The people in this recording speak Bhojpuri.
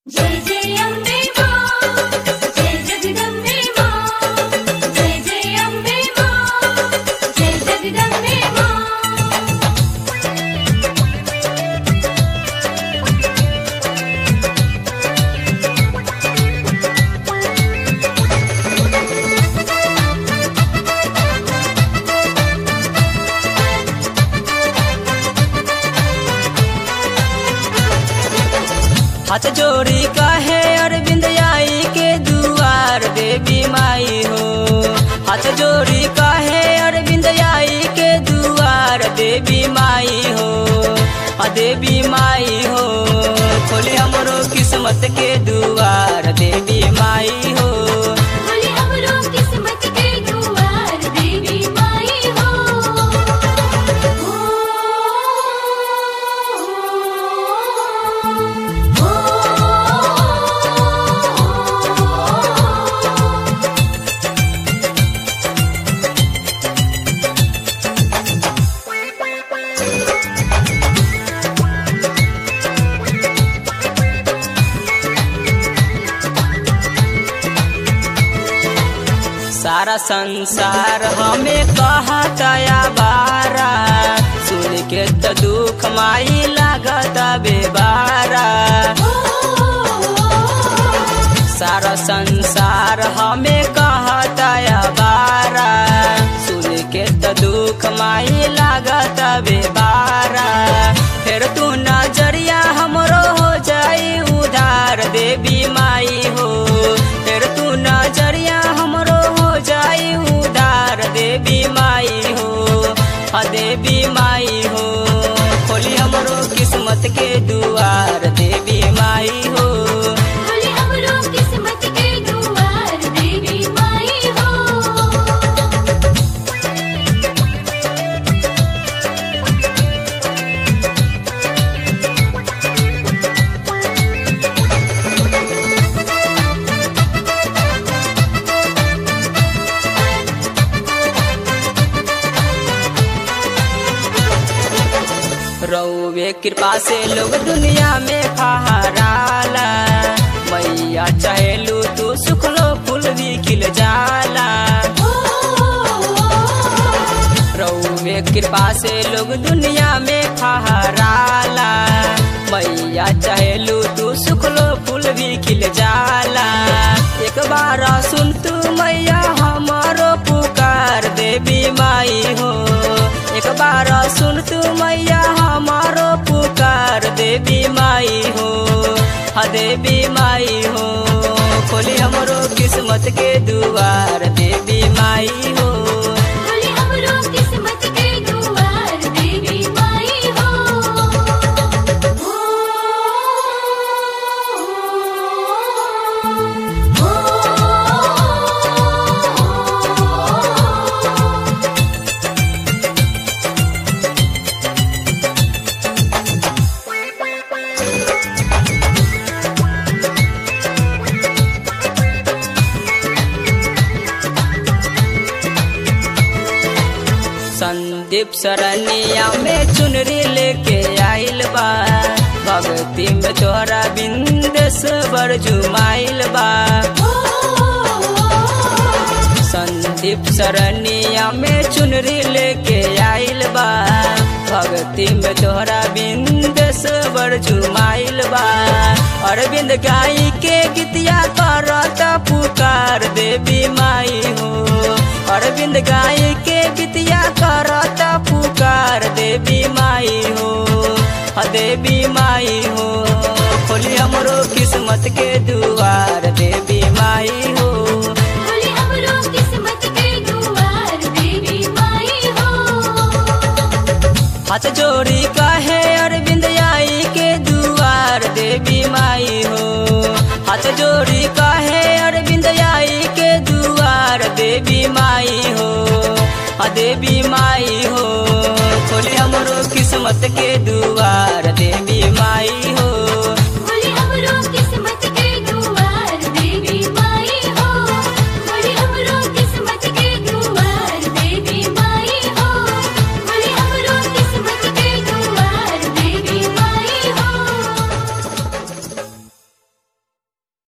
जय जय अम्बे मां जय जगदम्बे मां जय जय अम्बे मां जय जगदम्बे मां हाथ जोड़ी कहे अरविंद आई के दुआर देवी माई हो हाथ जोड़ी कहे अरविंद आई के दुआर देवी माई हो आ देवी माई हो खोली हमरो किस्मत के दुआर देवी माई हो बोले हमरो किस्मत के दुआर देवी माई हो सारा संसार हमें कहतया बारा सुन के तो दुख माई लागत बेबारा सारा संसार हमें कहतया बारा सुन के तो दुख माई लागत बेबारा फिर तू नजरिया हमरो हो जाई उधार देवी माई हो फिर तू नजरिया हमरो हो जाई उधार देवी माई हो आ देवी माई हो खोली हमरो किस्मत के दुआर देवी माई हो बोले हमरो किस्मत के दुआर देवी माई हो रउवे कृपा से लोग दुनिया में फहराला मैया चाहेलू तू सुखलो फूल भी खिल जाला रउवे कृपा से लोग दुनिया में फहराला मैया चाहेलू तू सुखलो फूल भी खिल जाला एक बार सुन तू मैया हमारो पुकार देवी माई हो एक बार सुन तू मैया हमारो पुकार देवी माई हो हा देवी माई हो खोली हमरो किस्मत के दुआर देवी माई हो बोले हमरो किस्मत के दुआर देवी माई हो संदीप सरनिया में चुनरी लेके आइल बा भक्ति में तोरा बिंदेश्वर जुमाइल बा संदीप सरनिया में चुनरी लेके आइल बा भक्ति में तोरा बिंदेश्वर जुमाइल बा अरविंद गाई के गीतिया करत पुकार देवी माई हो अरविंद गाई के गीतिया करत पुकार देवी माई हो हा देवी माई हो खोली हमरो किस्मत के दुआर देवी माई हो बोले हमरो किस्मत के दुआर देवी माई हो हाथ जोड़ी कहे अरविंद आई के दुआर देवी माई हो हाथ जोड़ी कहे अरविंद आई के दुआर देवी माई हो आ देवी माई हो खोली हमरो किस्मत के दुआर